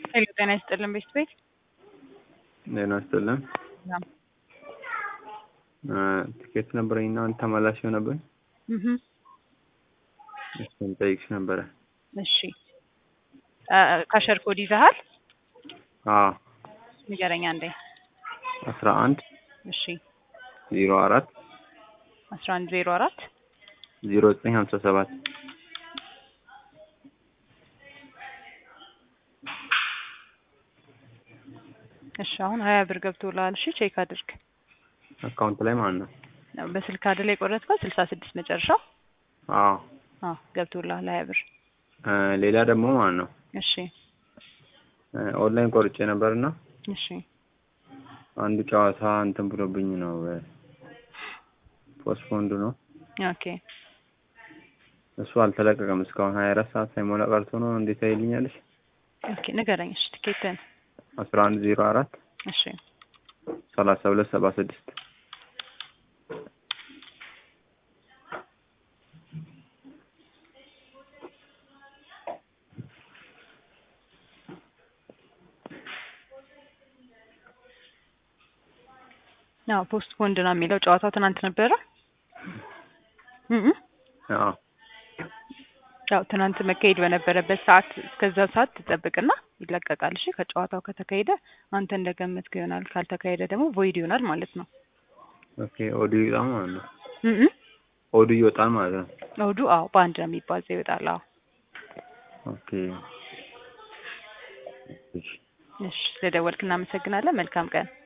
ሄሎ ጤና ይስጥልን ቤት ቤት ጤና ይስጥልን። ትኬት ነበረኝና አንድ ተመላሽ ሆነብኝ። እሱን ጠይቅሽ ነበረ። እሺ ካሸር ኮድ ይዘሃል? አዎ ንገረኝ አንዴ። አስራ አንድ እሺ ዜሮ አራት አስራ አንድ ዜሮ አራት ዜሮ ዘጠኝ ሀምሳ ሰባት እሺ አሁን ሀያ ብር ገብቶልሃል። እሺ ቼክ አድርግ። አካውንት ላይ ማለት ነው። በስልክ አይደል የቆረጥከው? ስልሳ ስድስት መጨረሻው። አዎ አዎ ገብቶልሃል ሀያ ብር። እ ሌላ ደግሞ ማለት ነው እሺ እ ኦንላይን ቆርጬ ነበርና እሺ አንዱ ጨዋታ እንትን ብሎብኝ ነው ፖስትፖንድ ነው ኦኬ እሱ አልተለቀቀም እስካሁን ሀያ አራት ሰዓት ሳይሞላ ቀርቶ ነው። እንዴት አይልኛለሽ? ኦኬ ንገረኝ። እሺ ትኬትን አስራ አንድ ዜሮ አራት እሺ ሰላሳ ሁለት ሰባ ስድስት አዎ ፖስት ፖንድ ነው የሚለው ጨዋታው ትናንት ነበረ። እም አዎ ያው ትናንት መካሄድ በነበረበት ሰዓት እስከዛ ሰዓት ትጠብቅና ይለቀቃል። እሺ ከጨዋታው ከተካሄደ አንተ እንደገመትከው ይሆናል፣ ካልተካሄደ ደግሞ ቮይድ ይሆናል ማለት ነው። ኦኬ ኦዲዮ ይወጣል ማለት ነው። እም ኦዲዮ ይወጣል ማለት ነው። እሑዱ አዎ በአንድ ነው የሚባዛው ይወጣል። አዎ ኦኬ እሺ እሺ ስለደወልክ እናመሰግናለን። መልካም ቀን